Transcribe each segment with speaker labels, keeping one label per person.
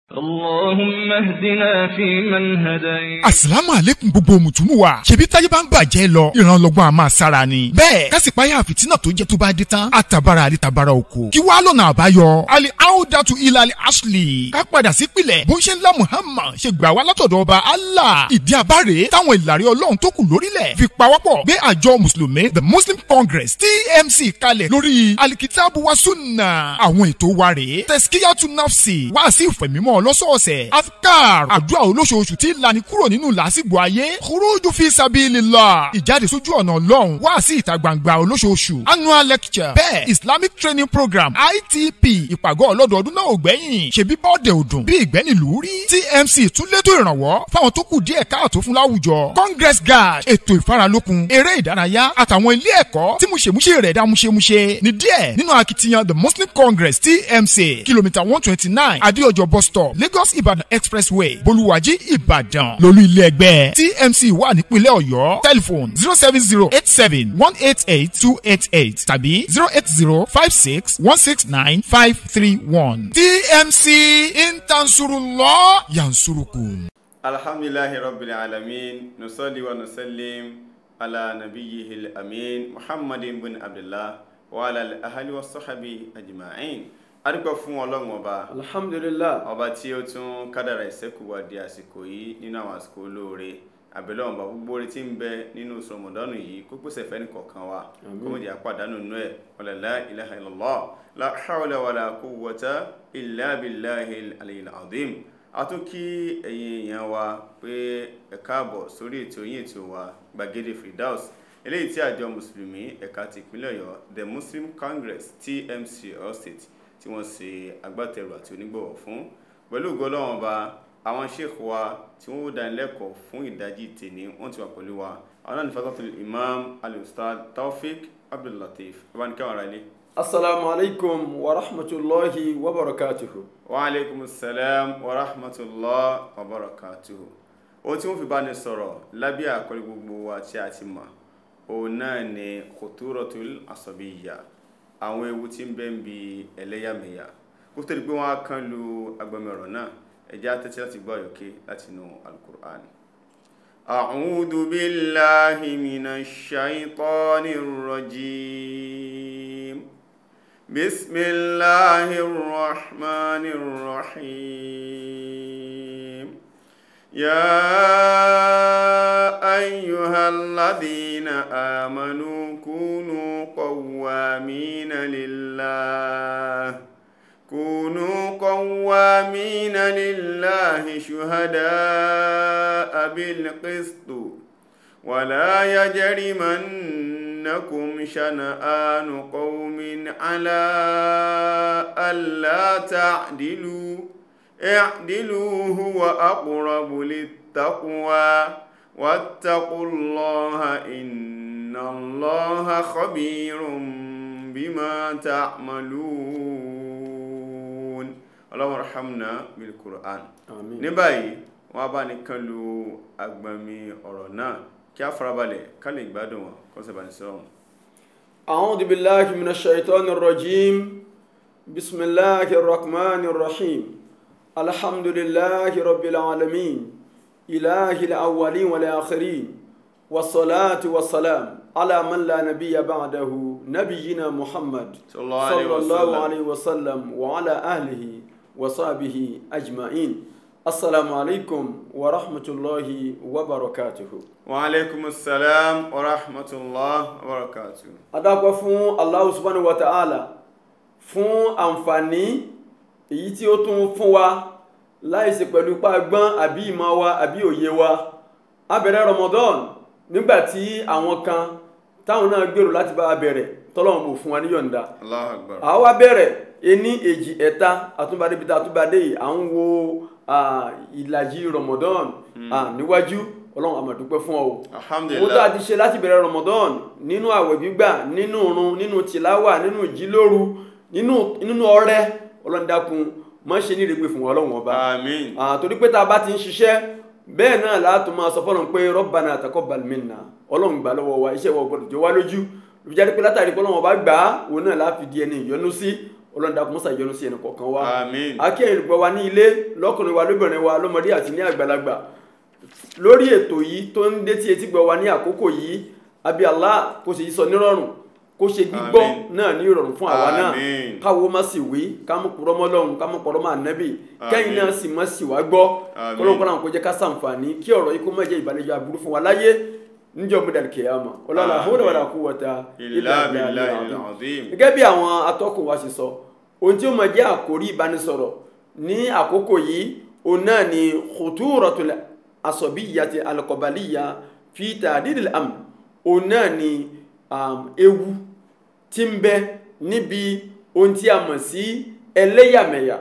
Speaker 1: اللهم اهدنا فيمن هديت
Speaker 2: asalaamu aleykum gbogbo mùtúmù wa ṣebí táyé bá ń bàjẹ́ lọ ìrànlọ́gbọ́n a máa sára ni. bẹ́ẹ̀ kásìpáyà fìtínà tó jẹ́ tó bá dé tán àtàbàrà àdìtàbàrà oko. kí wàá lọ́nà àbáyọ. ali audatu ilali ashley ká padà sí pilẹ̀ bó ń ṣe ńlá muhammad ṣe gbà wá látọ̀dọ̀ ọba allah. ìdí abáre táwọn ìlàrí ọlọ́run tó kù lórílẹ̀ fi pawọ́pọ̀ gbé àjọ mùsùlùmí the muslim congress tmc kalẹ̀ lórí alikitabu wa sunna. àwọn ètò wa rèé tẹ̀síkíyàtú nafsi wá sí ìfẹ̀mímọ́ lọ́sọ̀ọ̀sẹ̀ afkar àdúrà olóṣooṣù tí lani kúrò nínú làásìgbò ayé khuruju fi sabilillah ìjáde sójú ọ̀nà ọlọ́run wá sí ìta gbangba olóṣooṣù annual lecture bẹ́ẹ̀ islamic training program itp ìpàgọ́ ọlọ́dọọdún náà ò gbẹ́yìn ṣebí bọ́ọ̀dẹ̀ òdùn bí ìgbẹ́nìlú rí tmc tún létò ìrànwọ́ fáwọn tó kù díẹ̀ káàtó fún láwùjọ congress guard ètò ìfaralókun eré ìdárayá àtàwọn ilé ẹ̀kọ́ tí múṣemúṣe rẹ̀ dá múṣemúṣe ní díẹ̀ nínú akitiyan the muslim congress tmc kìlómítà one twenty nine adéọjọ bus stop lagos ibadan expressway bolúwàjí ìbàdàn lólú ilé ẹgbẹ́ tmc wà nípínlẹ̀ ọ̀yọ́ telephone zero seven zero eight seven one eight eight two eight eight tàbí zero eight zero five six one six nine five three one tmc intansurullah yansurukum.
Speaker 3: alhamdulillahi rabbil alamin nusalli wa nusallim ala nabiyyihi al-amin muhammadin bin abdullah wa ala al-ahli wa sahbi ajma'in adúpẹ́ fún ọlọ́run ọba
Speaker 4: alhamdulillah
Speaker 3: ọba tí ó tún kádàrà ìṣẹ́kù wa di àsìkò yìí nínú àwọn àsìkò olóore àbẹ̀lẹ̀ ọ̀nba gbogbo orí tí ń bẹ nínú oṣù rọmọdọ́nù yìí kó pèsè fẹ́ nìkọ̀ọ̀kan wa kó mọ̀ jẹ́ àpàdánù nínú ẹ̀ wala la ilaha illallah la hawla wala quwwata illa billahi al-aliyyil azim a tún kí ẹ̀yin èèyàn wa pé ẹ káàbọ̀ sórí ètò yín ètò wa gbàgede firdaus eléyìí tí àjọ mùsùlùmí ẹ̀ka ti ìpínlẹ̀ ọ̀yọ́ the muslim congress tmc ọ̀yọ́ state tí wọ́n ṣe agbátẹrù àti onígbọ̀wọ́ fún pẹ̀lú ògo Ọlọ́run ọba àwọn sheikh wa tí wọ́n ó dánilẹ́kọ̀ọ́ fún ìdajì tèní wọ́n ti wà pẹ̀lú wa àwọn náà ní fatatul imam al-ustad taofik abdullateef ọba ní káwọn ará ilé.
Speaker 4: assalamu alaikum wa rahmatulahi wa barakatuhu.
Speaker 3: wa aleykum salam wa rahmatulah wa barakatuhu. ohun tí wọ́n fi bá ní sọ̀rọ̀ lábẹ́ àkọlé gbogbo wa tí a ti mọ̀ òun náà ni khuturatul asabiyya àwọn ewu tí ń bẹ ń bi ẹlẹ́yàmẹ̀yà kó tó di pé wọ́n á kán lu agbẹmọ̀rọ̀ náà ẹ̀jẹ̀ àtẹ́tí láti gbọ́ àyọ̀ké láti inú alukur'an. a'udhu billahi minash shaitanir rajim bismillahir rahmanir rahim ya ayyuhalladhina amanu كونوا قوامين لله كونوا قوامين لله شهداء بالقسط ولا يجرمنكم شنآن قوم على ألا تعدلوا اعدلوا هو أقرب للتقوى واتقوا الله إن إن الله خبير بما تعملون اللهم ارحمنا بالقرآن
Speaker 4: àmín.
Speaker 3: ní báyìí wọ́n bá ní kán lu agbami ọ̀rọ̀ náà kí a farabalẹ̀ ká lè gbádùn wọn kó sì bá ní sọ́run.
Speaker 4: أعوذ بالله من الشيطان الرجيم بسم الله الرحمن الرحيم الحمد لله رب العالمين إله الأولين والآخرين والصلاة والسلام على من لا نبي بعده نبينا محمد
Speaker 3: صلى الله عليه
Speaker 4: صلى الله
Speaker 3: وسلم.
Speaker 4: عليه وسلم وعلى أهله وصحبه أجمعين السلام عليكم ورحمة الله وبركاته
Speaker 3: wa aleykum salaam wa rahmatulah wa barakatuh.
Speaker 4: adápẹ́ fún Allah subhanahu wa ta'ala fún àǹfààní èyí tí ó tún fún wa láìsí pẹ̀lú pàgbọ́n àbí ìmọ̀ wa àbí òye wa a bẹ̀rẹ̀ Ramadan nígbàtí àwọn kan táwọn náà gbèrò láti bá a bẹ̀rẹ̀ tọ́lọ́run kò fún wa níyọ̀ǹda
Speaker 3: Allahu akbar.
Speaker 4: àwa bẹ̀rẹ̀ ení èjì ẹ̀ta àtúbadé bíi àtúbadé yìí à ń wo ah, ìlàjì Ramadan ah, níwájú ọlọ́run a máa dúpẹ́ fún ọ o mo tá a
Speaker 3: alhamdulilah
Speaker 4: ti ṣe láti bẹ̀rẹ̀ Ramadan nínú àwẹ̀ gbígbà nínú irun nínú tìláwà nínú ìjílóru nínú nínú ọrẹ ọlọ́run dákun má ṣe ní ìrègbè fún wa ọlọ́run ọba
Speaker 3: amiin
Speaker 4: Ah, torí pé tá a bá ti ń ṣiṣẹ́ bẹ́ẹ̀ náà láti máa sọ fọ́nà pé Rabbana taqabbal minna ọlọ́run gbà lọ́wọ́ wa iṣẹ́ wa gbọ́dọ̀ jọ wá lójú ló fi jáde pé látàrí pé ọlọ́run ọba gbà á òun náà láfi di ẹni ìyọ́nú sí ọlọ́run dákun mọ́sá ìjọ́nú sí ẹnì kọ̀ọ̀kan wa
Speaker 3: Àmín.
Speaker 4: akẹ́yìn olùgbọ́ wa ní ilé lọ́kùnrin wa lóbìnrin wa lọ́mọdé àti ní àgbàlagbà lórí ètò yìí tó ń dé tí etí gbọ́ wa ní àkókò yìí àbí Allah kó ṣe yí sọ nírọ̀rùn kó ṣe gbígbọ́
Speaker 3: Àmín.
Speaker 4: náà ní ìrọ̀rùn fún àwa náà
Speaker 3: Àmín.
Speaker 4: káwo má sì wí ká mú purọ́ mọ́ Ọlọ́run ká mú purọ́ mọ́ ànábì kẹ́yìn
Speaker 3: Àmín.
Speaker 4: náà sì má sì wá gbọ́
Speaker 3: Àmín.
Speaker 4: kọ́lọ́kọ́lọ́ kó jẹ́ ká sàǹfààní kí ọ̀rọ̀ yìí kó má jẹ́ ìbàlẹ́jọ́ aburú fún wa láyé níjọ́ gbọdọ̀ kìyàmà ọlọ́la
Speaker 3: Àmín.
Speaker 4: hawla wala quwwata
Speaker 3: Illa
Speaker 4: billahi
Speaker 3: billahi
Speaker 4: al-azim
Speaker 3: al-azim.
Speaker 4: gẹ́gẹ́ bí àwọn atọ́kùn wa ṣe sọ ohun tí ó máa jẹ́ àkórí ìbánisọ̀rọ̀ ní àkókò yìí òun náà ni khuturatul asabiyyati al-qabaliyya fi ta'didil amn òun náà ni um, ewu tí ń bẹ níbi ohun tí a mọ̀ sí ẹlẹ́yàmẹ̀yà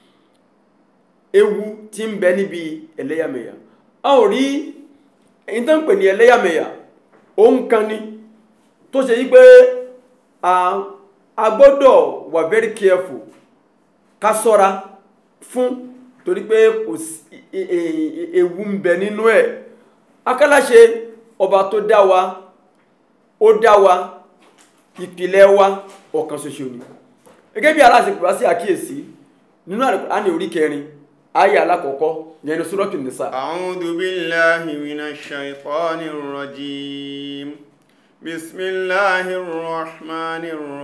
Speaker 4: ewu tí ń bẹ níbi ẹlẹ́yàmẹ̀yà a ò rí èyí tó ń pè ní ẹlẹ́yàmẹ̀yà òun kan ni tó ṣe yí pé a a gbọ́dọ̀ wà very careful ká ṣọ́ra fún torí pé kò sí e- e- e- ewu ń bẹ nínú ẹ̀ akálàṣe ọba tó dá wa ó dá wa ìpìlẹ̀ wa ọ̀kan ṣoṣo ni gẹ́gẹ́ bí aláṣẹ pè wá sí àkíyèsí nínú àní orí kẹrin ayé alákọ̀ọ́kọ́ yẹn ní Suratul Nisa
Speaker 3: أعوذ بالله من الشيطان الرجيم بسم الله الرحمن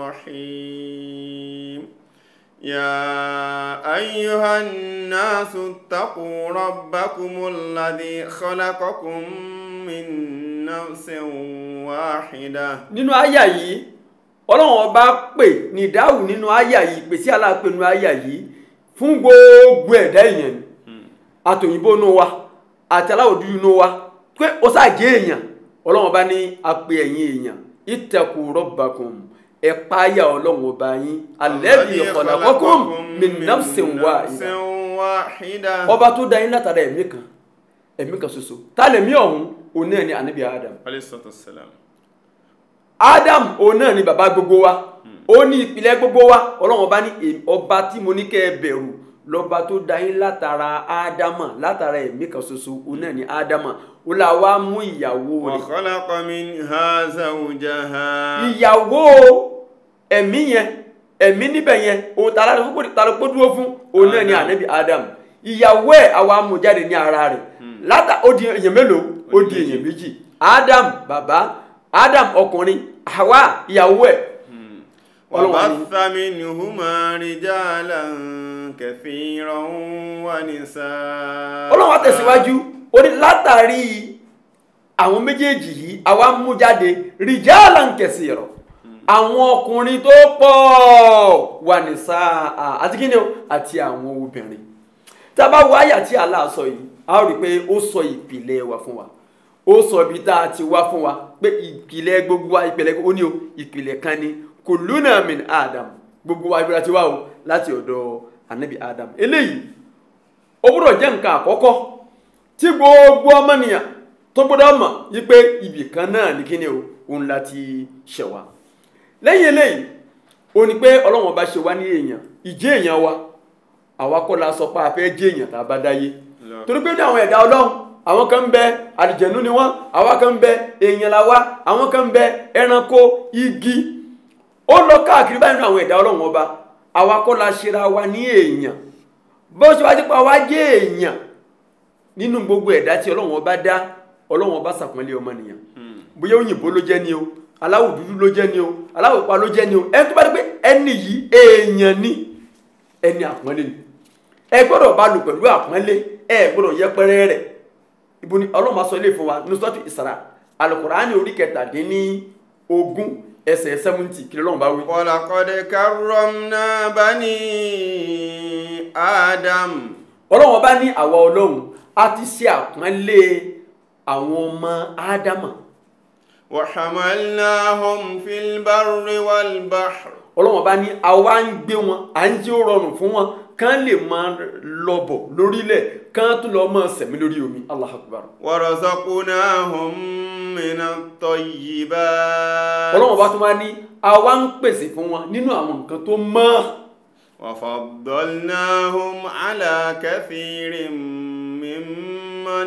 Speaker 3: الرحيم يا أيها الناس اتقوا ربكم الذي خلقكم من نفس واحدة
Speaker 4: nínú àyà yìí ọlọ́run ọba pè ní ìdáhùn nínú àyà yìí pè sí aláàpẹ nínú àyà yìí fún gbogbo ẹ̀dá èèyàn ni àtòyìnbó nù wa àti aláwọ̀ dúdú nù wa pé ó ṣàjẹ́ èèyàn ọlọ́run ọba ní apẹ ẹ̀yìn èèyàn ittaqu rabbakum ẹ páyà ọlọ́run ọba yín alladhi khalaqakum min nafsin wahida
Speaker 3: واحدة
Speaker 4: ọba tó dá yín látara ẹ̀mí kan ẹ̀mí kan ṣoṣo tá lẹ̀mí ọ̀hún òun náà ni ànábì Adam
Speaker 3: عليه الصلاة والسلام
Speaker 4: adam òun náà ni bàbá gbogbo wa ó ní ìpìlẹ̀ gbogbo wa ọlọ́run ọba ní èm- ọba tí mo ní kẹ́ ẹ bẹ̀rù lọ́ba tó dá yín látara ádámà látara ẹ̀mí kan ṣoṣo òun náà ni ádámà ó là wá mú ìyàwó rẹ̀
Speaker 3: وخلق منها زوجها
Speaker 4: ìyàwó ẹ̀mí yẹn ẹ̀mí níbẹ̀ yẹn òun tààrà rẹ̀ fún tààrà pé dúró fún òun náà ni
Speaker 3: Adam.
Speaker 4: ànábì adam ìyàwó ẹ̀ àwa mú jáde ní ara rẹ̀ látà ó di èèyàn mélòó ó di èèyàn méjì adam bàbá adam ọkùnrin àwa ìyàwó ẹ̀ Ọlọ́run wa ní-
Speaker 3: وبث منهما رجالا كثيرا ونساء
Speaker 4: ọlọ́run wa tẹ̀síwájú ó ní látàrí àwọn méjèèjì yìí àwa mú jáde rìjálà ń kẹsì rọ àwọn ọkùnrin tó pọ̀ wà ní sáà àti kí ni o àti àwọn obìnrin tá a bá wo àyà tí Allah sọ yìí a ó rí i pé ó sọ ìpìlẹ̀ wa fún wa ó sọ ibi tá a ti wá fún wa pé ìpìlẹ̀ gbogbo wa ìpìlẹ̀ ó ní o ìpìlẹ̀ kan ni kulluna min Adam gbogbo wa ibi la ti wá o láti ọ̀dọ̀ anabi Adam eléyìí ó gbọ́dọ̀ jẹ́ nǹkan àkọ́kọ́ tí gbogbo ọmọnìyàn tó gbọ́dọ̀ mọ̀ wípé ibì kan náà ní kíni o òun láti ṣẹ̀ wá lẹ́yìn eléyìí ó ní pé ọlọ́run bá ṣe wá ní èèyàn ìjẹ́ èèyàn wa àwa kọ́ la sọ pé a fẹ́ jẹ́ èèyàn tá a bá dáyé
Speaker 3: Lọ.
Speaker 4: torí pé ní àwọn ẹ̀dá ọlọ́run àwọn kan ń bẹ àlìjẹ̀nú ni wọ́n àwa kan ń bẹ èèyàn la wá àwọn kan ń bẹ ẹranko igi ó lọ káàkiri báyìí nínú àwọn ẹ̀dá ọlọ́run ọba àwa kọ́ la ṣera wa ní èèyàn bó ṣe wá dípa wá jẹ́ èèyàn nínú gbogbo ẹ̀dá tí ọlọ́run ọba dá ọlọ́run ọba ṣàpọ́nlé ọmọnìyàn bóyá òyìnbó ló jẹ́ ni o aláwọ̀ dúdú ló jẹ́ ni o aláwọ̀ pupa ló jẹ́ ni o ẹni tó bá dé pé ẹni yìí èèyàn ni ẹni àpọ́nlé ni ẹ gbọ́dọ̀ bá lò pẹ̀lú àpọ́nlé ẹ gbọ́dọ̀ yẹpẹrẹ rẹ̀ ibo ni ọlọ́run máa sọ ilé fún wa ní sọ́tù ìsàrà alukùránì orí kẹtàdínní ogún ẹsẹ̀ sẹ́mùntì kí lọ́run bá wí.
Speaker 3: ولقد كرمنا بني آدم
Speaker 4: ọlọ́run ọba ní àwa ọlọ́run a ti ṣe àpọ́nlé àwọn ọmọ ádámà
Speaker 3: وحملناهم في البر والبحر
Speaker 4: ọlọ́run ọba ní àwa ń gbé wọn à ń jẹ́ ó rọrùn fún wọn kán lè máa lọ́bọ̀ lórílẹ̀ kán tún lọ́ máa sẹ̀mí lórí omi Allahu Akbar
Speaker 3: ورزقناهم من الطيبات
Speaker 4: ọlọ́run ọba tún wá ní àwa ń pèsè fún wọn nínú àwọn nǹkan tó mọ́
Speaker 3: وفضلناهم على كثير ممن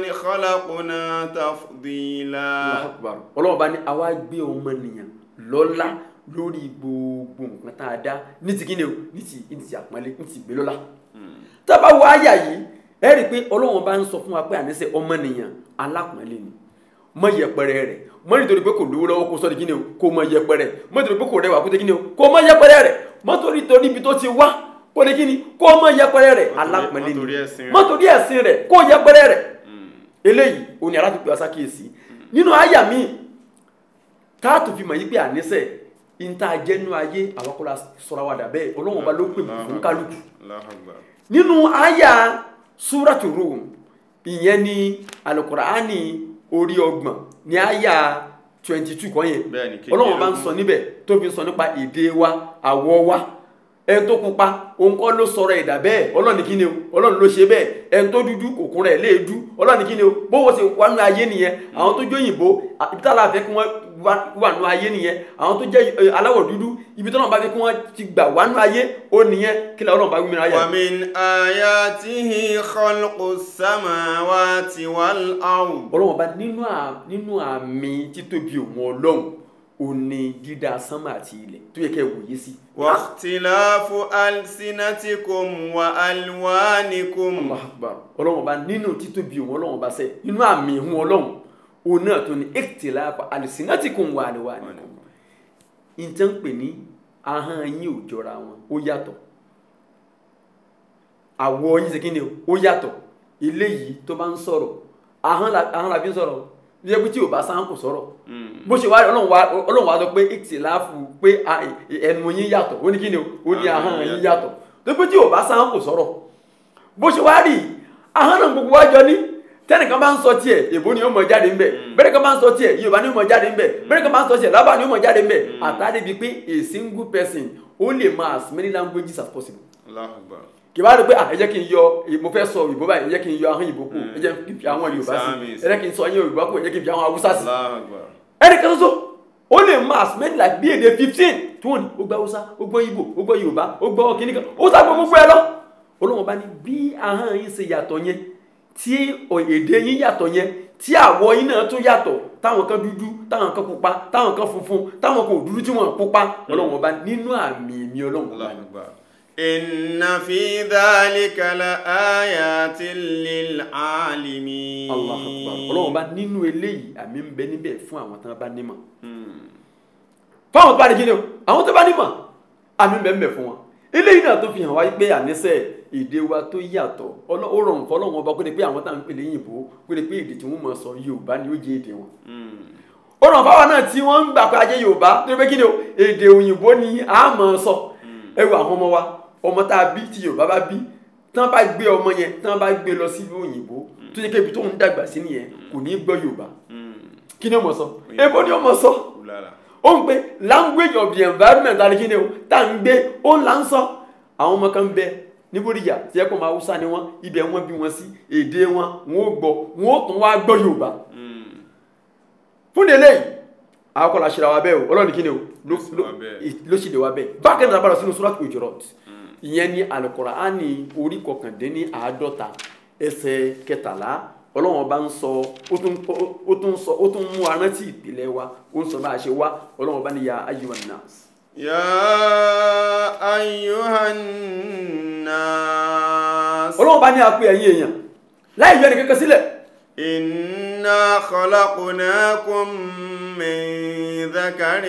Speaker 3: خلقنا تفضيلا
Speaker 4: Allahu Akbar ọlọ́run ọba ní àwa gbé ọmọnìyàn lọ́lá lórí gbogbo nǹkan tá a dá ní ti kíni o ní ti ní ti àpọ́nlé ní ti ìgbélọ́lá tá a bá wọ àyà yìí ẹ rí i pé ọlọ́run bá ń sọ fún wa pé àníṣe ọmọnìyàn alápọ̀nlé ni mọ yẹpẹrẹ rẹ mọ nítorí pé kò lówó lọ́wọ́ kó sọ di kíni o kó mọ yẹpẹrẹ mọ nítorí pé kò rẹwà kó di kíni o kó mọ yẹpẹrẹ rẹ mọ torí torí ibi tó ti wá kó di kíni kó mọ yẹpẹrẹ rẹ
Speaker 3: torí-
Speaker 4: alápọ̀nlé
Speaker 3: má torí
Speaker 4: ni
Speaker 3: ẹ̀sìn rẹ̀.
Speaker 4: mọ torí ẹ̀sìn rẹ kó yẹpẹrẹ rẹ eléyìí òní aláàtúpẹ́ asákìyèsí nínú àyà míì táàtù fi mọ̀ yí pé àníṣe ìta jẹ́nu ayé àwọn akọ́lá sọ̀rọ̀ wa dà bẹ́ẹ̀ ọlọ́run ọba ló pè fún kálukú
Speaker 3: Allahu Akbar.
Speaker 4: nínú àyà súrátù Rum ìyẹn ní alukuraani orí ọgbọ̀n ní àyà twenty two kan yẹn
Speaker 3: Bẹ́ẹ̀ ni,
Speaker 4: ọlọ́run bá ń sọ níbẹ̀ tó fi ń sọ nípa èdè wa àwọ̀ wa ẹni tó pupa òun kọ́ ló sọ̀rọ̀ ẹ̀dà bẹ́ẹ̀ ọlọ́run ní kí ni o ọlọ́run ló ṣe bẹ́ẹ̀ ẹni tó dúdú òkun rẹ̀ léèdú ọlọ́run ní kí ni o bówó ṣe wà nù ayé nìyẹn àwọn tó jó òyìnbó ibi tá a la fẹ́ kí wọ́n wá- wà nù ayé nìyẹn àwọn tó jẹ́ ẹ, aláwọ̀ dúdú ibi tó náà bá fẹ́ kí wọ́n ti gbà wà nù ayé ó nìyẹn kí lọ́run bá wí mi ráyà.
Speaker 3: ومن آياته خلق السماوات والأرض
Speaker 4: ọlọ́run bá nínú à- nínú àmì títóbi òun ọlọ́run ò ní dídá sánmà àti ilẹ̀ tó yẹ kẹ́ ẹ wòye sí.
Speaker 3: واختلاف ألسنتكم وألوانكم
Speaker 4: Allahu Akbar ọlọ́run bá nínú títóbi òun ọlọ́run bá sẹ́ nínú àmì òun ọlọ́run òun náà tó ní ikhtilaf alsinatikum wa alwanikum ìtàn pè ní ahọ́n yín ò jọra wọn ó yàtọ̀ àwọ̀ yín ṣe kí ni o ó yàtọ̀ eléyìí tó bá ń sọ̀rọ̀ ahọ́n la ahọ́n la fi ń sọ̀rọ̀ bí ẹgbẹ́ tí ò bá sáhán kò sọ̀rọ̀ bó ṣe wá ọlọ́run wá ọlọ́run wá sọ pé ìtìláfù pé a- ẹnu yín yàtọ̀ ó ní kí ni o ó ní ahọ́n yín yàtọ̀ tó pé tí ò bá sáhán kò sọ̀rọ̀ bó ṣe wá rí ahọ́n náà gbogbo wájọ ní tẹ́nìkan bá ń sọ tiẹ̀ èbó ni ó mọ̀ jáde ńbẹ̀ bẹ́ẹ̀ kan bá ń sọ tiẹ̀ yorùbá ni ó mọ̀ jáde ńbẹ̀ bẹ́ẹ̀ kan bá ń sọ tiẹ̀ lábà ni ó mọ̀ jáde ńbẹ̀ àtàdé bíi pé a single person ó lè mọ as many languages as possible
Speaker 3: الله أكبر
Speaker 4: kì bá rí pé ah ẹ jẹ́ kí n yọ mo fẹ́ sọ òyìnbó báyìí ẹ jẹ́ kí n yọ ahọ́n ìbò kù ẹ jẹ́ kí n fi àwọn yorùbá sí
Speaker 3: Samis.
Speaker 4: ẹ jẹ́ kí n sọ ẹyìn yorùbá kù ẹ jẹ́ kí n fi àwọn haúsá sí
Speaker 3: الله أكبر
Speaker 4: ẹnì kan ṣoṣo ó lè mọ as many like bí èdè fifteen tí wọ́n ní ó gbọ́ haúsá ó gbọ́ ìbò ó gbọ́ yorùbá ó gbọ́ kíní kan ó sá gbọ́ gbogbo ẹ lọ olóhùn bá ní bí ahọ́n yín ṣe yàtọ̀ yẹn tí ò- èdè yín yàtọ̀ yẹn tí àwọ̀ yín náà tún yàtọ̀ táwọn kan dúdú táwọn kan pupa táwọn kan funfun táwọn kan ò dúdú tí wọ́n pupa ọlọ́run ọba nínú àmì èmi ọlọ́run ọba
Speaker 3: الله
Speaker 4: ni.
Speaker 3: أكبر إن في ذلك لآيات للعالمين
Speaker 4: Allah akbar ọlọ́run bá nínú eléyìí àmì ń bẹ níbẹ̀ fún àwọn tó bá nímọ̀ fáwọn tó bá ní kíni o àwọn tó bá nímọ̀ àmì ń bẹ níbẹ̀ fún wọn eléyìí náà tó fi hàn wáyé pé àníṣe èdè wa tó yàtọ̀ ọlọ́- ó rọrùn fọlọ́run ọba kó lè pé àwọn táwọn ń pè léyìnbó kó lè pé èdè tí wọ́n mọ̀ sọ Yorùbá ni ó jẹ́ èdè wọn ó rọrùn fáwọn náà tí wọ́n ń gbà pé ajé Yorùbá tó lè pé kíni o èdè òyìnbó ni a mọ̀ sọ ẹ wo àwọn ọmọ wa ọmọ tá a bí tí Yorùbá bá bí tí wọ́n bá gbé ọmọ yẹn tí wọ́n bá gbé lọ sí ìlú òyìnbó tó yẹ kébi tó ń dàgbà sí nìyẹn kò ní í gbọ́ Yorùbá kí ni ó mọ̀ sọ èbó ni ó mọ̀ sọ
Speaker 3: Ulala.
Speaker 4: ó ń pe language of the environment àti kí ni o tá à ń gbé ó ń là ń sọ àwọn ọmọ kan ń bẹ ní Bódìjà tí ẹ kó máa Haúsá ni wọn ibẹ̀ wọ́n bí wọn sí èdè wọn wọn ó gbọ́ wọn ó tún wá gbọ́ Yorùbá fún délé yìí àwọn kọlà ṣe ra wa bẹ́ẹ̀ o ọlọ́run kí ni o ló
Speaker 3: ṣe
Speaker 4: ló-
Speaker 3: wa bẹ́ẹ̀.
Speaker 4: ì- ló ṣì lè wa bẹ́ẹ̀ bákan náà bára sínú Surat Hujurat ìyẹn ní Al-Qur'ani orí kọkàndínní àádọ́ta ẹsẹ̀ kẹtàlá ọlọ́run ọba ń sọ ó tún ó- ó tún sọ ó tún mú arántí ìpìlẹ̀ wa ó ń sọ bá a ṣe wá ọlọ́run ọba ní ya ayyuhan nas.
Speaker 3: يا أيها الناس
Speaker 4: ọlọ́run ọba ní apẹ ẹ̀yin èèyàn láì yọ ẹnì kankan sílẹ̀
Speaker 3: إنا خلقناكم من ذكر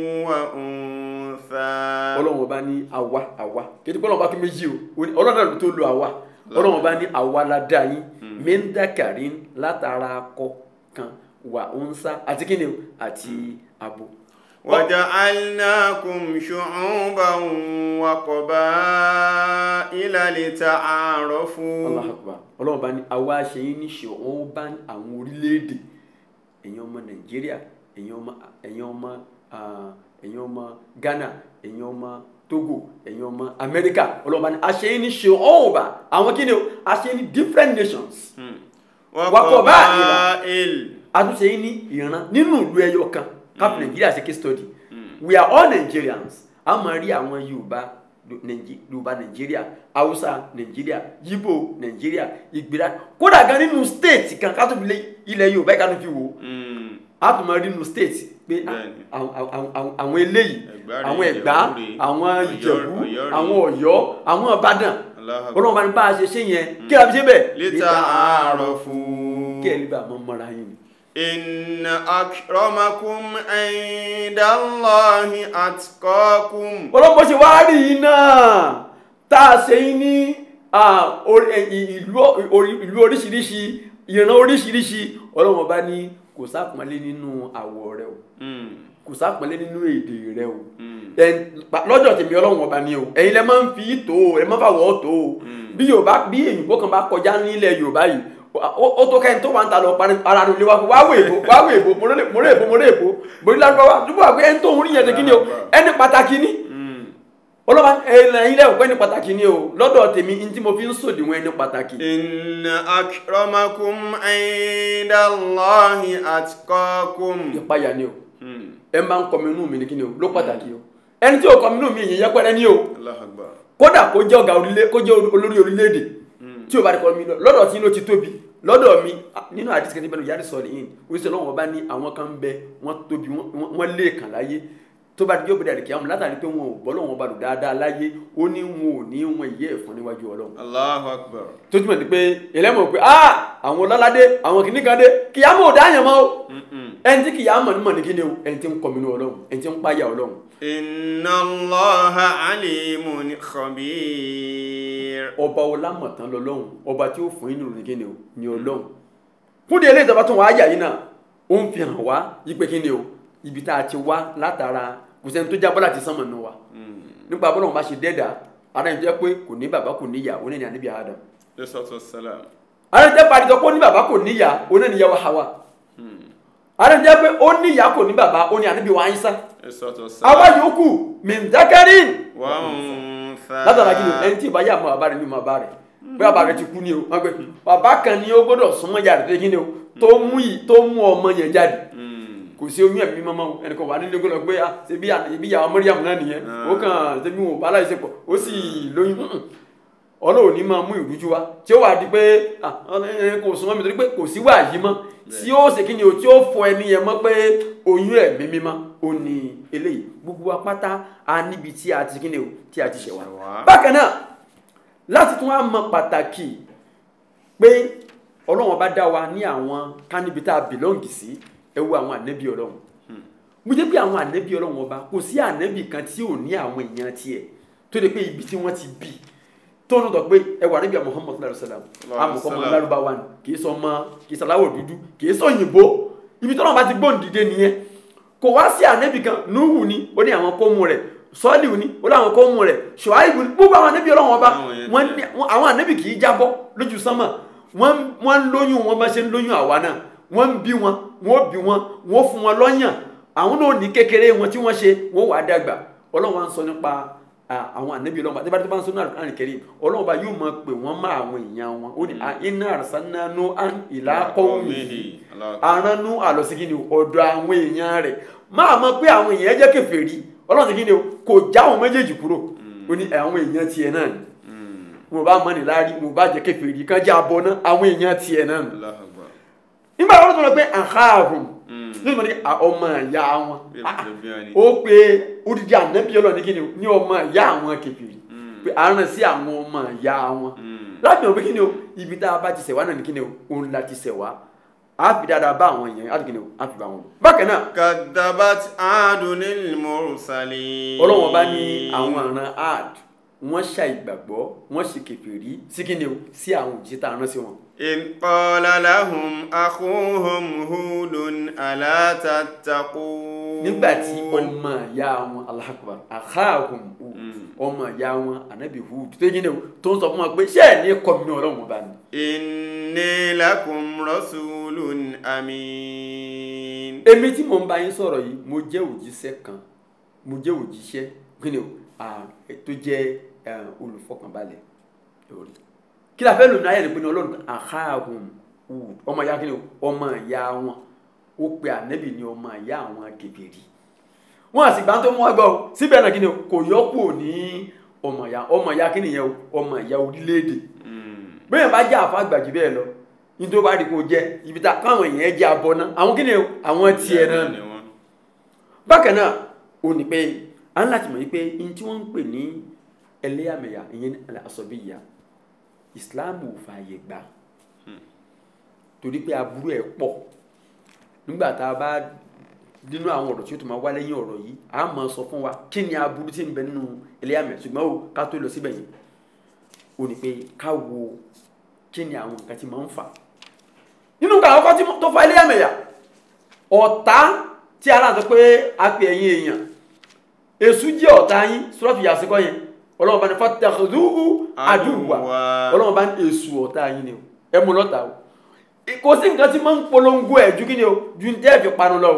Speaker 3: وأنثى
Speaker 4: ọlọ́run ọba ní àwa àwa kéde pé ọlọ́run ọba kí méjì o ó ní- ọlọ́run náà ló tó lo àwa ọlọ́run ọba ní àwa la dá yín mẹ́ńdàkàrí látara akọ kan wà òǹsà àti kíni o àti abo.
Speaker 3: وجعلناكم شعوبا وقبائل لتعارفوا
Speaker 4: Allahu Akbar ọlọ́run ọba ní àwa ṣe yín ní ṣe wọ́n bá àwọn orílẹ̀-èdè ẹ̀yin ọmọ nàìjíríà ẹ̀yin ọmọ ẹ̀yin ọmọ ah, ẹ̀yin ọmọ ghana ẹ̀yin ọmọ togo ẹ̀yin ọmọ amẹ́ríkà ọlọ́run ọba ní a ṣe yín ní ṣe wọ́n bá àwọn kíni o a ṣe yín ní different nations.
Speaker 3: وقبائل
Speaker 4: àtúnṣe yìí ní ìran nínú ìlú ẹyọ kan káfí nàìjíríà ṣe case study we are all nigerians a máa rí àwọn yorùbá Nàìjí- yorùbá nàìjíríà haúsá nàìjíríà yíbò nàìjíríà ìgbéra kódà gan nínú state kan ká tó fi lé ilẹ̀ yorùbá yìí ká tó fi wò ó a tún máa rí nínú state pé
Speaker 3: Bẹ́ẹ̀ni.
Speaker 4: àwọn- àwọn- àwọn- àwọn eléyìí
Speaker 3: Ẹ̀gbá rèé,
Speaker 4: àwọn ẹ̀gbá
Speaker 3: Ìjẹ̀bú rèé,
Speaker 4: àwọn
Speaker 3: Ọ̀yọ́-
Speaker 4: ìjẹ̀bú
Speaker 3: Ọ̀yọ́ rèé.
Speaker 4: àwọn ọ̀yọ́ àwọn ìbàdàn
Speaker 3: Allahu Akbar.
Speaker 4: ọlọ́run bá ní bá a ṣe ṣe yẹn kí la fi ṣe bẹ́ẹ̀
Speaker 3: lítà àárọ̀ fún
Speaker 4: kí ẹ lè bá a mọ mọ́ra yín ni.
Speaker 3: inna akramakum indallahi atqakum
Speaker 4: ọlọ́pọ̀ ṣe wá rí yín náà tá a ṣe yín ní ah, orí- ẹ, ì- ìlú orí- ìlú oríṣiríṣi ìran oríṣiríṣi ọlọ́run bá ní kò sápọ́nlé nínú àwọ̀ rẹ o
Speaker 3: Mm,
Speaker 4: kò sápọ́nlé nínú èdè rẹ o
Speaker 3: mm,
Speaker 4: Ẹ- pa- lọ́jọ́ tèmi ọlọ́run ọba ni o ẹ̀yin lẹ máa ń fi tó o ẹ máa fà wọ́ tó o bí yorùbá bí èyìnbó kan bá kọjá nílẹ̀ yorùbá yìí ó ó tó kẹ́ni tó wà ń ta lọ parí ara rẹ̀ lé wa kó wá wò èbó wá wò èbó mo rè mo rè èbó mo rè èbó mo rí lárúbáwá dúpọ̀ àgbẹ̀ ẹni tó ń rí yẹn ṣe kí ni o ẹni pàtàkì ni
Speaker 3: mm.
Speaker 4: ọlọ́ba ẹ̀yin lẹ́wọ̀n pé ẹni pàtàkì ni o lọ́dọ̀ tèmi ní tí mo fi ń sòdiwọ̀n ẹni pàtàkì
Speaker 3: inna akramakum indallahi atqakum
Speaker 4: ìpayà ni o
Speaker 3: Mm,
Speaker 4: ẹ máa ń kọmi inú mi ní kí ni o ló pàtàkì o ẹni tí ò kọmi inú mi yìí yẹpẹrẹ ni o
Speaker 3: Allahu Akbar.
Speaker 4: kódà kó jẹ́ ọ̀gá orílẹ̀ kó jẹ́ olórí orílẹ̀-èdè tí o bá rí kọ́ mi lọ lọ́dọ̀ tí ló ti tóbi lọ́dọ̀ mi ah, nínú àdìsí kẹ́tí bẹ́ẹ̀ yàrá sọ̀rọ̀ yìí oríṣi ọlọ́wọ́n bá ní àwọn kan ń bẹ wọ́n tóbi wọ́n- wọ́n wọ́n lé kàn láyé tó bá dijọ́ bẹ̀rẹ̀ kí àwọn látàrí pé wọn ò bọ́ lọ́wọ́n bá lò dáadáa láyé ó ní wọn ò ní wọn ìyẹ́ ẹ̀fọn níwájú ọlọ́run
Speaker 3: Allahu Akbar.
Speaker 4: tó túmọ̀ ní pé ẹlẹ́mọ̀ pé ah àwọn ọlọ́ládé àwọn kìnnìkan dé kìyàmọ̀ ò dáyàn mọ́ o
Speaker 3: Mm-mm.
Speaker 4: ẹni tí kìyàmọ̀ ní mọ̀ ní kíni o ẹni tí ń kọ́ mi ní ọlọ́run ẹni tí ń páyà ọlọ́run
Speaker 3: inna allaha alimun khabir
Speaker 4: ọba ọlámọ̀tán lọ́lọ́run ọba tí ó fún yín nínú kíni o ní ọlọ́run fún di eléyìí tó bá tún wá yà yín náà ó ń fi hàn wá yípe kíni o ibi tá a ti wá látara kò sẹ́ni tó jábọ́ láti sánmọ̀ nù wa nípa bọ́lá wọn bá ṣe dẹ́dà ara ẹni tó yẹ pé kò ní bàbá kò níyà ó ní ní àníbi Adam
Speaker 3: lẹ́sọ̀tọ̀ sálàm
Speaker 4: ara ẹni tó yẹ pé àdìsọ́ pé ó ní bàbá kò níyà ó ní níyàwó Hawa ara ẹni tó yẹ pé ó níyà kò ní bàbá ó ní àníbi wa Isa
Speaker 3: lẹ́sọ̀tọ̀
Speaker 4: àwa
Speaker 3: sálàm
Speaker 4: yòókù mìndakarin
Speaker 3: wà ń fa
Speaker 4: látara kí ni ẹni tí ìbáyà mọ bàbá rẹ ní mọ bàbá rẹ pé bàbá rẹ ti kú ni o wọn pe bàbá kan ni ó gbọ́dọ̀ súnmọ́ ìyá rẹ tó kí ni o tó mú yìí tó mú ọmọ yẹn jáde kò sí oyún ẹ̀mí mọ́mọ́ o ẹnì kan wà nílé gbọ́dọ̀ pé ah ṣebí ṣebí ìyàwó Mọ́ríyàmù náà nìyẹn ó kàn ṣebí wọn ò bá láì ṣepọ̀ ó sì lóyún Mm-mm. Ọlọ́run ní máa mú ìrújú wá tí ó wà di pé ah ẹ kò súnmọ́ mi torí pé kò sí wàyí mọ́ tí ó ṣe kí ni o tí ó fọ ẹni yẹn mọ́ pé oyún ẹ̀mí mímọ́ ó ní eléyìí gbogbo wa pátá a níbi tí a ti kí ni o tí a ti ṣẹ̀ wá
Speaker 3: Ṣẹ̀ wá.
Speaker 4: bákan náà láti tún wá mọ pàtàkì pé ọlọ́run bá dá wa ní àwọn kánibí tá a bìlọ́ǹgì sí ẹ wo àwọn ànẹ́bí ọlọ́run mo jẹ́ pé àwọn ànẹ́bí ọlọ́run ọba kò sí ànẹ́bí kan tí ò ní àwọn èèyàn tiẹ̀ tó lè pé ibi tí wọ́n ti bí tó ń dọ̀ pé ẹ wà níbi Muhammad sallallahu alaihi wasallam amọ̀kọ́ ọmọ lárúbáwá ni kì í sọ ọmọ kì í sọ aláwọ̀ dúdú kì í sọ òyìnbó ibi tọ́lọ́run bá ti gbóhùn dìde nìyẹn kò wá sí ànẹ́bí kan Nuhu ni ó ní àwọn kóòmù rẹ̀ sọ́ọ̀lì ni ó ní àwọn kóòmù rẹ̀ Ṣuaibu ni gbogbo àwọn ànẹ́bí ọlọ́run ọba
Speaker 3: Àwọn yẹn
Speaker 4: wọ́n
Speaker 3: tẹ̀.
Speaker 4: ní wọ́n- àwọn ànẹ́bí kì í jábọ́ lójú sánmà wọ́n wọ́n ń lóyún wọn bá ṣe ń lóyún àwa náà wọ́n ń bí wọn wọ́n bí wọn wọ́n fún wọn lọ́yàn àwọn náà ní kékeré wọn tí wọ́n ṣe wọ́n wà á dàgbà ọlọ́run wa ń sọ nípa à, àwọn ànẹ́bí ọlọ́run àti bàtí bá ń sọ náà àrùn kẹrin ọlọ́run bá yóò máa pè wọ́n má àwọn èèyàn wọn ó ní à, iná àrùsánánú ìlà kọ́wìhì aránú àlọ́sígí ni ọ̀dọ̀ àwọn èèyàn rẹ̀ máa mọ̀ pé àwọn èèyàn jẹ́ kèfèrí ọlọ́run ti kí ni o kò já àwọn méjèèjì kúrò ó ní àwọn èèyàn tiẹ̀ náà ni mo bá mọ̀ ní láàrí mo bá jẹ́ kèfèrí kan jẹ́ abọ́ náà àwọn èèyàn tiẹ̀ náà ni
Speaker 3: Allahu Akbar.
Speaker 4: nígbà wọn tó lọ pé àhàrùn nígbà tí ọmọ ìyá wọn
Speaker 3: Bí ẹ̀bùn bí wọn ni.
Speaker 4: ó pe odidi ànábì ọlọ́ọ̀ni kí ni o ní ọmọ ìyá àwọn kèfèrí pé àárín sí àwọn ọmọ ìyá wọn láti mọ̀ pé kí ni o ibi tá a bá ti ṣẹ̀ wá náà ni kí ni o òun la ti ṣẹ̀ wá a fi dáadáa bá àwọn èèyàn á ti kí ni o á fi bá wọn lò bákan náà
Speaker 3: kadabat adunil mursalin.
Speaker 4: ọlọ́wọ́n bá ní àwọn àrùn ad wọ́n ṣàìgbàgbọ́ wọ́n ṣe kèfèrí sí kí ni o sí àwọn òjì tá a rán sí wọn.
Speaker 3: in qala lahum akhuhum hudun ala tattaqun.
Speaker 4: nígbà tí ọmọ ìyá wọn Allahu Akbar akhahum Hud ọmọ ìyá wọn anabi Hud tó yín ni o tó ń sọ fún wọn pé ṣé ẹ̀ ní kọ́ mi ní ọlọ́run bá ní.
Speaker 3: inni lakum rasulun amin.
Speaker 4: èmi tí mo ń bá yín sọ̀rọ̀ yìí mo jẹ́ òjíṣẹ́ kan mo jẹ́ òjíṣẹ́ kí ni o ah, tó jẹ́ eh, olùfọkànbalẹ̀ lórí. kí la fẹ́ lò ní ayé rẹ̀ pé ní ọlọ́run akhahum Hud ọmọ ìyá kí ni o ọmọ ìyá wọn ó pe ànẹ́bì ní ọmọ ìyá àwọn kèfèrí wọn àti ìgbà tó mú ọgbà o síbẹ̀ náà kí ni o kò yọkù ní ọmọ ìyá ọmọ ìyá kí nìyẹn o ọmọ ìyá orílẹ̀-èdè bẹ́ẹ̀ bá jẹ́ àfa àgbàjù bẹ́ẹ̀ lọ ní tó bá rí kó jẹ́ ibi tá káwọn èèyàn jẹ́ abọ́ náà àwọn kí ni o àwọn tiẹ̀ náà
Speaker 3: ni wọn.
Speaker 4: bákan náà ó ní pé à ń láti mọ̀ yí pé n tí wọ́n ń pè ní ẹlẹ́yàmẹ̀yà ìyẹn ní àsọ̀bíyà ìsìláàmù ò fààyè gbà torí pé aburú ẹ̀ pọ̀ nígbà tá a bá nínú àwọn ọ̀rọ̀ tí ó tún máa wá lẹ́yìn ọ̀rọ̀ yìí a máa sọ fún wa kí ni aburú tí ń bẹ nínú ẹlẹ́yàmẹ̀yà ṣùgbọ́n o ká tó lọ síbẹ̀ yìí ó ní pé ká wo kí ni àwọn nǹkan tí máa ń fà nínú nǹkan àkọ́kọ́ tí mo- tó fa ẹlẹ́yàmẹ̀yà ọ̀tá tí aláàtọ̀ pé a pè ẹ̀yin èèyàn èṣù jẹ́ ọ̀tá yín sọ́ọ̀tù yàsíkọ́ yẹn ọlọ́run bá ní fatakhudhuhu aduwwa
Speaker 3: Aduwwa.
Speaker 4: ọlọ́run bá ní èṣù ọ̀tá yín ni o ẹ mú lọ́tà o kò sí nǹkan tí máa ń polongo ẹ̀ ju kí ni o ju ní tẹ́ẹ̀ fi panu lọ o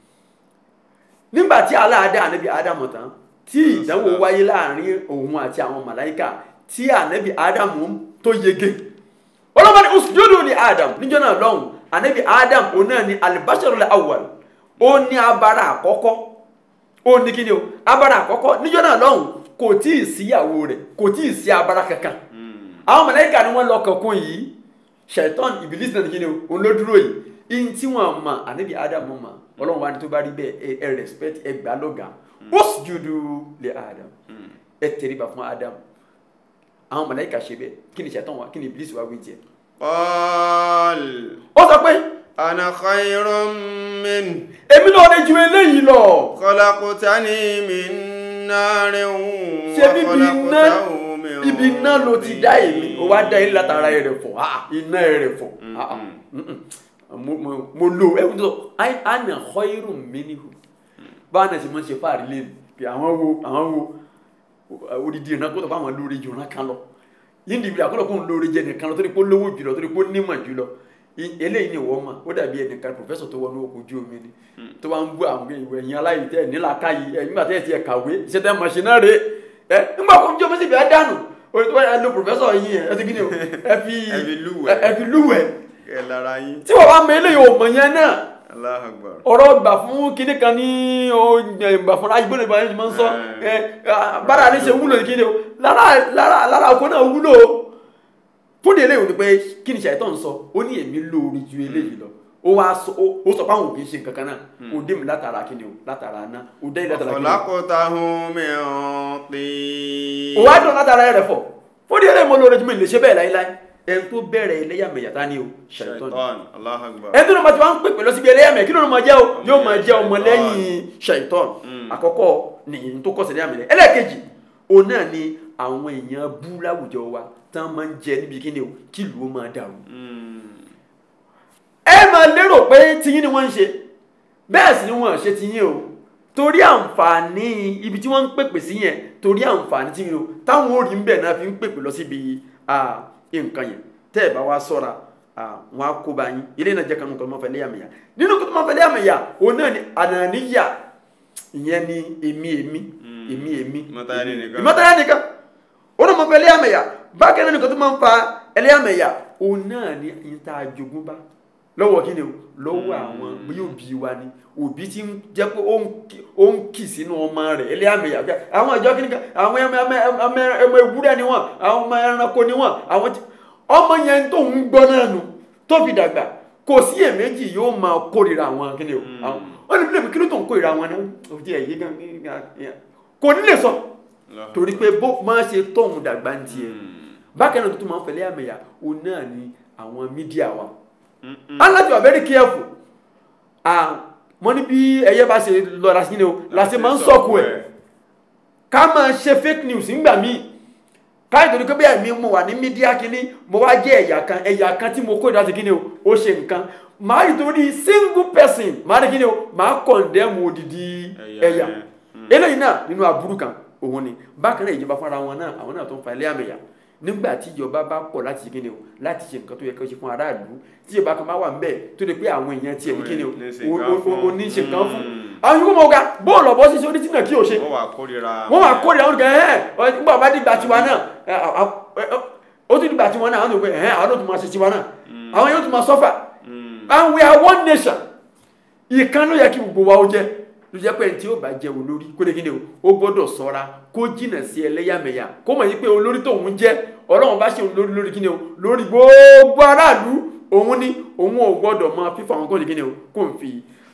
Speaker 4: nígbà tí aláàdá ànábì ádámù tán tí ìdánwò wáyé láàrin òun àti àwọn màláíkà tí ànábì ádámù tó yege ọlọ́run ní usjudu ní ádámù níjọ́ náà lọ́hùn ànábì ádámù òun náà ní al-basharul awwal ó ní abara àkọ́kọ́ ó ní kí ni o abara àkọ́kọ́ níjọ́ náà lọ́hùn kò tí ì síyàwó rẹ̀ kò tí ì sí abara kankan àwọn mọ̀lẹ́kà ni wọ́n lọ kankun yìí ṣẹ̀tọ́n ìbílísì náà ní kí ni o òun ló dúró yìí ihun tí wọ́n mọ̀ ànábì ádámù mọ̀ ọlọ́run wa ni tó bá rí bẹ́ẹ̀ ẹ- ẹ respect ẹ gbà lọ́gà usjudu li ádámù ẹ tẹríba fún ádámù àwọn mọ̀lẹ́kà ṣe bẹ́ẹ̀ kí ni ṣẹ̀tọ́n wa kí ni ìbílísì wa wí tiẹ̀
Speaker 3: qal
Speaker 4: ó sọ pé
Speaker 3: ana khayrun min
Speaker 4: èmi náà lè ju eléyìí lọ
Speaker 3: khalaqtani min narin
Speaker 4: ṣé bíbi iná ibi iná ló ti dá èmi ó wá dá ilé látara ẹ̀rẹ̀ fọ̀ ah, iná ẹ̀rẹ̀ fọ̀ ah, ah, mm-mm. mo mo- mo lo ẹ tó àná khayrun minhu báwọn náà ti mọ̀ ṣe fáàrí lé mi pé àwọn wo àwọn wo odidi ìran kó tó bá wọn lórí ju ìran kan lọ yíndìbí àkọlọ kó ń lórí jẹ nìkan lọ torí pé ó lówó jùlọ torí pé ó nímọ̀ jùlọ I- eléyìí ni wọ́n mọ̀ ó dàbí ẹnìkan pòfẹ́sọ̀ tó wọnú ọkọ̀ ojú omi ni tó bá ń bú àwọn ìwé ẹ̀yìn aláìtẹ́ nílàka yìí ẹ̀ nígbà tẹ́ ẹ ti ẹ̀ kàwé iṣẹ́ tẹ́ mọ̀ ṣe náà rè é nígbà kó ń jọ mọ́sibí á dànù o tó bá lo pòfẹ́sọ̀ yìí ẹ̀ ẹ ti kí ni o ẹ fi
Speaker 3: Ẹ fi lúwẹ̀ẹ́.
Speaker 4: ẹ fi lúwẹ̀ẹ́
Speaker 3: ẹ lára yín
Speaker 4: tí wọ́n bá mọ eléyìí ò mọ̀ yẹn náà
Speaker 3: Allahu Akbar
Speaker 4: ọ̀rọ̀ gbà fún kinní kan ní o gbà fún ayé gbọ́dọ̀ ìbáraẹni máa ń sọ ẹ bára ní ṣe wúlò ní kíni o lára lára lára oko náà wúlò o fún ní eléyìí ò ní pé kí ni ṣàìtọ́ ń sọ ó ní èmi lóore ju eléyìí lọ ó wá sọ ó ó sọ pé àwọn òbí ṣe nǹkan kan náà ó dé mi látara kíni o látara aná ó dé látara kíni o
Speaker 3: khalaqtahu min tin
Speaker 4: ó wá dùn látara rẹ̀ fọ̀ fún ní eléyìí mo lóore ju mi lè ṣe bẹ́ẹ̀ láíláí ẹni tó bẹ̀rẹ̀ ẹlẹ́yàmẹ̀yà tá ni o ṣàìtọ́ ni
Speaker 3: shaitan Allahu Akbar
Speaker 4: ẹni tó ní ma ti wá ń pèpè lọ síbi ẹlẹ́yàmẹ̀ kí ló ní ma jẹ́ o yóò ma jẹ́ ọmọ lẹ́yìn ṣàìtọ́n àkọ́kọ́ nìyí tó kọ́ sí ẹlẹ́yàmẹ̀ ẹlẹ́ẹ̀kejì òun náà ni àwọn èèyàn bú láwùjọ wa tán máa ń jẹ níbi kí ni o kí ìlú ó máa dàrú. ẹ máa lérò pé tiyín ni wọ́n ń ṣe bẹ́ẹ̀ sì ni wọ́n ṣe tiyín o torí àǹfààní ibi tí wọ́n ń pèpè sí yẹn torí àǹfààní tí o táwọn ò rí ń bẹ̀ náà fi ń pèpè lọ síbi ah, nǹkan yẹn tẹ́ ẹ̀ bá wá sọ́ra ah, wọn á kó bá yín ilé náà jẹ́ kanú kan tó máa fẹ́ léyàmẹ̀yà nínú kan tó máa fẹ́ léyàmẹ̀yà òun náà ni ànàníyà ìyẹn ni èmi èmi èmi èmi
Speaker 3: Ìmọ̀tara ẹni nìkan.
Speaker 4: ìmọ̀tara ẹni nìkan òun náà máa fẹ́ léyàmẹ̀yà bákan náà nìkan tó máa ń fa ẹlẹ́yàmẹ̀yà òun náà ni ìta àjogúnbá lọ́wọ́ kí ni o lọ́wọ́ àwọn bí òbí wa ni òbí tí ń jẹ́ pé ó ń kì- ó ń kì sínú ọmọ rẹ̀ ẹlẹ́yàmẹ̀yà pé àwọn ìjọ kí ni kan àwọn ẹmọ ẹmọ ẹmọ ẹmọ ewúrẹ́ ni wọ́n àwọn ọmọ ẹranko ni wọ́n àwọn tí ọmọ yẹn tó ń gbọ́ náà nù tó fi dàgbà kò sí èméjì yóò máa kórìíra àwọn kí ni o àwọn wọ́n ní bí lèmi kí ló tó ń kórìíra àwọn náà ó ti ẹ̀ yí gan kò ní lè sọ
Speaker 3: Allahu
Speaker 4: torí pé bó máa ṣe tóun dàgbà ń tiẹ̀ bákan náà tó tún máa ń fẹ̀lẹ́ àmẹ̀yà òun náà ni àwọn mídíà wa and láti wà very careful ah mo ní bí ẹyẹ bá ṣe lọ la sí ni o la ṣe máa ń sọ̀kù ẹ̀ ká máa ṣe fake news nígbà míì káyọ̀ torí pé bẹ́ẹ̀ mi mo wà ní mídíà kínní mo wá jẹ́ ẹ̀yà kan ẹ̀yà kan tí mo kó ìdásí kínní o ó ṣe nǹkan màá rí torí single person màá rí kínní o màá condemn odidi
Speaker 3: Ẹ̀yà
Speaker 4: ẹ̀yà
Speaker 3: yẹn.
Speaker 4: eléyìí náà nínú aburú kan òun ni bákan náà ìjọba fúnra wọn náà àwọn náà tó ń fa ilé àmẹ̀yà nígbà tí ìjọba bá pọ̀ láti ṣe kíni o láti ṣe nǹkan tó yẹ kó ṣe fún aráàlú tí ìjọba kan bá wà ńbẹ̀ tó lè pé àwọn èèyàn tiẹ̀ ní kíni o
Speaker 3: Ní ṣe nǹkan fún.
Speaker 4: o ní ṣe nǹkan fún
Speaker 3: Mm.
Speaker 4: àwọn yòókù mọ̀ ọ̀gá bóòlù ọ̀bọ ṣíṣe onítìnà kí o ṣe
Speaker 3: wọ́n wà kórìíra
Speaker 4: wọ́n wà kórè àwọn olùkọ́ ẹ̀hẹ́n nígbà bá dìgbà tiwa náà ẹ, à- à- ẹ, ó tún dìgbà tiwọn náà àwọn olùkọ́ ẹ̀hẹ́n àwọn yóò tún máa ṣe tiwa náà àwọn yóò tún máa sọ́fà and we are one nation ìkan ló yẹ kí gbogbo wa ó jẹ́ ló jẹ́ pé ẹni tí ó bá jẹ́ olórí kó lè kí ni o ó gbọ́dọ̀ ṣọ́ra kó jìnà sí ẹlẹ́yàmẹ̀yà kó mọ̀ yí pé olórí tóun jẹ́ ọlọ́run bá ṣe òun lórí lórí kí ni o lórí gbogbo aráàlú òun ni òun ò gbọ́dọ̀ máa fífa àwọn kó lè kí ni o kó n fi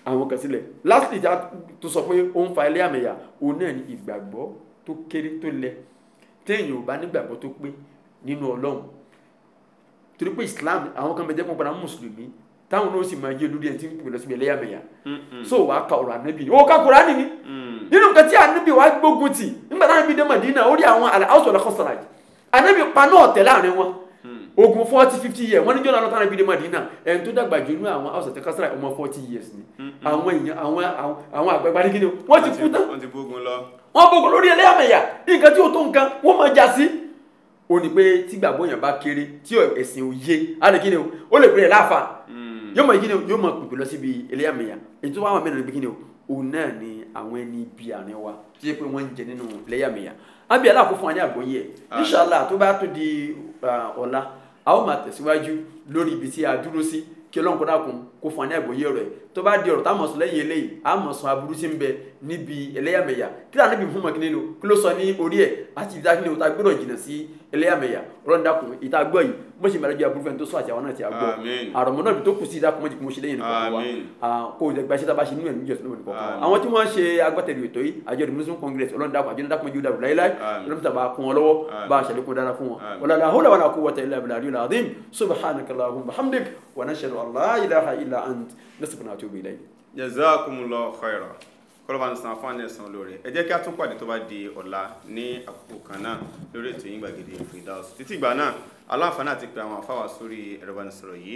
Speaker 4: àwọn kan sílẹ̀ lastly tí a tó sọ pé ó ń fa ẹlẹ́yàmẹ̀yà òun náà ni ìgbàgbọ́ tó kéré tó lẹ téèyàn ò bá nígbàgbọ́ tó pé nínú ọlọ́run torí pé islam àwọn kan bẹ jẹ́ pọ́npọ́n mùsùlùmí táwọn náà sì máa yé olórí ẹni tí ń pè lọ síbi ẹlẹ́yàmẹ̀yà so wàá ka ọ̀rọ̀ ànábì ó ká Kùránì ni nínú nǹkan tí ànábì wàá gbógun tì nígbà táwọn ibi dé Madina ó rí àwọn àlàáṣọ ọ̀làkọ̀sọ̀ràj ànábì paná ọ̀tẹ̀ láàrin wọn ogun forty fifty years wọ́n ní jọ́nà lọ́tàn ibi dé Madina ẹni tó dàgbà jù nínú àwọn house of kásárà ọmọ forty years ni àwọn èèyàn àwọn àwọn àgbàgbà ní kíni wọ́n ti kú tán
Speaker 3: wọ́n ti bógun lọ.
Speaker 4: wọ́n bógun lórí ẹlẹ́yàmẹ̀yà nǹkan tí ó tó nǹkan wọ́n máa já sí ó ní pé tí gbàgbọ́ yẹn bá kéré tí ẹ̀sìn òye á lè kíni o ó lè pèrè láàfà yóò mọ kíni o yóò mọ pèpè lọ síbi ẹlẹ́yàmẹ̀yà èyí tó wà wà mẹ́rin níbi kíni o òun náà ni àwọn ẹni ibi àárín wa tí yẹ pé wọ́n ń jẹ nínú ẹlẹ́yàmẹ̀yà ábí aláàkó fún wa ní àgbọ́yé ẹ̀ inṣàlá tó bá tó di ọ̀la a ó máa tẹ̀síwájú lórí ibi tí a dúró sí kí ọlọ́run kó dákun kó fún wa ní àgbọ́yé rẹ̀ tó bá di ọ̀rọ̀ táwọn sọ lẹ́yìn eléyìí a mọ̀ sọ aburú tí ń bẹ níbi ẹlẹ́yàmẹ̀yà kí lóò níbi fún mọ̀kínní lò kí ló sọ ní orí ẹ̀ àti ìdá kíni o ta gbọ́dọ̀ jìnnà sí ẹlẹ́yàmẹ̀yà ọlọ́run dákun ìta gbọ́ yìí bó ṣe mẹ́rẹ́jọ aburú fẹ́ni tó sọ àti àwọn náà ti àgbọ̀
Speaker 3: Àmín.
Speaker 4: àrọ̀mọ́ náà bí tó kù sí ìdákun mọ́jì kí mo ṣe lẹ́yìn nìkan wa
Speaker 3: Àmín.
Speaker 4: kó o gba iṣẹ́ tá a bá ṣe nínú ẹ̀mí ìjọsìn lónìí kọ̀ọ̀kan wa
Speaker 3: Àmín.
Speaker 4: àwọn tí wọ́n ṣe agbátẹrù ètò yìí àjọ the muslim congress ọlọ́run dákun àjọ dákun mọ́jú dàrú láíláí
Speaker 3: Àmín.
Speaker 4: ọlọ́run tàbá kún wọn lọ́wọ́
Speaker 3: Àmín.
Speaker 4: bá a ṣàlékún dára fún wọn
Speaker 3: Àmín.
Speaker 4: wala la hawla wala quwwata illa billahi al-azim subhanaka allahumma bihamdik wa nashhadu an la ilaha illa ant nastaghfiruka wa natubu ilayk
Speaker 3: jazakumullahu khaira kọlọ́ba ní san fún ẹ̀sán olóore ẹ jẹ́ kí a tún pàdé tó bá di ọ̀la ní àkókò kan náà lórí ètò yín gbàgede Firdaus títí ìgbà náà aláǹfààní àti pé àwọn àfáwà sórí ẹ̀rọ ìbánisọ̀rọ̀ yìí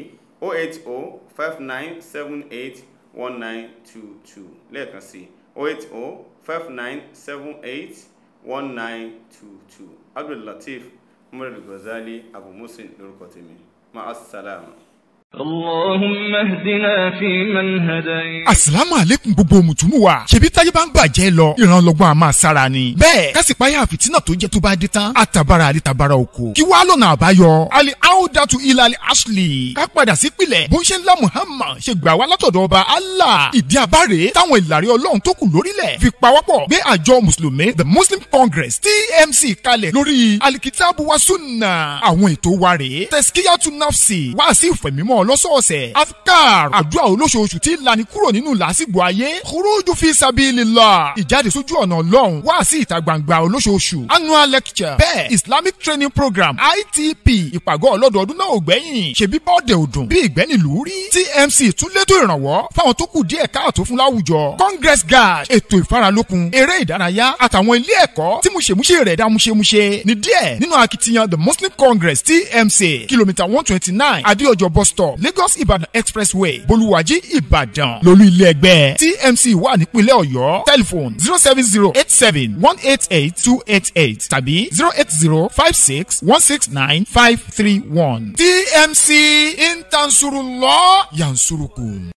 Speaker 3: 08059781922 lẹ́ẹ̀kan sí 08059781922 Abdul Latif Muhammad Ghazali Abu Muslim lórúkọ tèmi ma'as-salama.
Speaker 1: اللهم اهدنا فيمن هديت
Speaker 2: asalaamu aleykum gbogbo mùtúmù wa ṣebí táyé bá ń bàjẹ́ lọ ìrànlọ́gbọ́n a máa sára ni. bẹ́ẹ̀ kásìpáyà fìtínà tó jẹ́ tó bá dé tán àtàbàrà àdìtàbàrà oko. kí wàá lọ́nà àbáyọ. ali audatu ilali ashley ká padà sí pilẹ̀ bó ń ṣe ńlá muhammad ṣe gbà wá látọ̀dọ̀ ọba allah. ìdí abáre táwọn ìlàrí ọlọ́run tó kù lórílẹ̀ fi pawọ́pọ̀ gbé àjọ mùsùlùmí the muslim congress tmc kalẹ̀ lórí alikitabu wa sunna. àwọn ètò wa rèé tẹ̀síkíyàtú nafsi wá sí ìfẹ̀mímọ́ lọ́sọ̀ọ̀sẹ̀ afkar àdúrà olóṣooṣù tí lani kúrò nínú làásìgbò ayé khuruju fi sabilillah ìjáde sójú ọ̀nà ọlọ́run wá sí ìta gbangba olóṣooṣù annual lecture bẹ́ẹ̀ islamic training program itp ìpàgọ́ ọlọ́dọọdún náà ò gbẹ́yìn ṣebí bọ́ọ̀dẹ̀ òdùn bí ìgbẹ́nìlú rí tmc tún létò ìrànwọ́ fáwọn tó kù díẹ̀ káàtó fún láwùjọ congress guard ètò ìfaralókun eré ìdárayá àtàwọn ilé ẹ̀kọ́ tí múṣemúṣe rẹ̀ dá múṣemúṣe ní díẹ̀ nínú akitiyan the muslim congress tmc kìlómítà one twenty nine adéọjọ bus stop lagos ibadan expressway bolúwàjí ìbàdàn lólú ilé ẹgbẹ́ tmc wà nípínlẹ̀ ọ̀yọ́ telephone zero seven zero eight seven one eight eight two eight eight tàbí zero eight zero five six one six nine five three one tmc intansurulọ yansurukum.